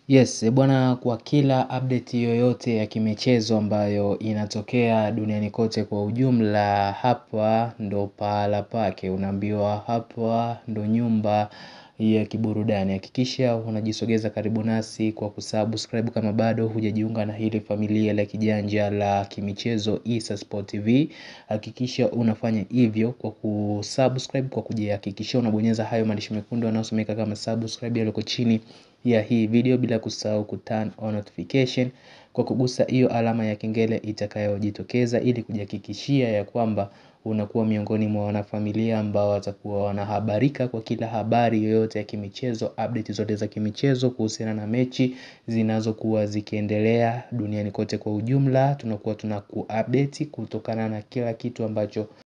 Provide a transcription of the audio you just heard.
Yes, bwana kwa kila update yoyote ya kimichezo ambayo inatokea duniani kote kwa ujumla hapa ndo pahala pake unaambiwa hapa ndo nyumba ya kiburudani hakikisha unajisogeza karibu nasi kwa kusubscribe kama bado hujajiunga na hili familia la kijanja la kimichezo Issa Sport TV hakikisha unafanya hivyo kwa kusubscribe kwa kujihakikishia unabonyeza hayo maandishi mekundu yanayosomeka kama subscribe yaliyoko chini ya hii video bila kusahau kuturn on notification kwa kugusa hiyo alama ya kengele itakayojitokeza ili kujihakikishia ya kwamba unakuwa miongoni mwa wanafamilia ambao watakuwa wanahabarika kwa kila habari yoyote ya kimichezo update zote za kimichezo kuhusiana na mechi zinazokuwa zikiendelea duniani kote kwa ujumla tunakuwa tunakuupdate kutokana na kila kitu ambacho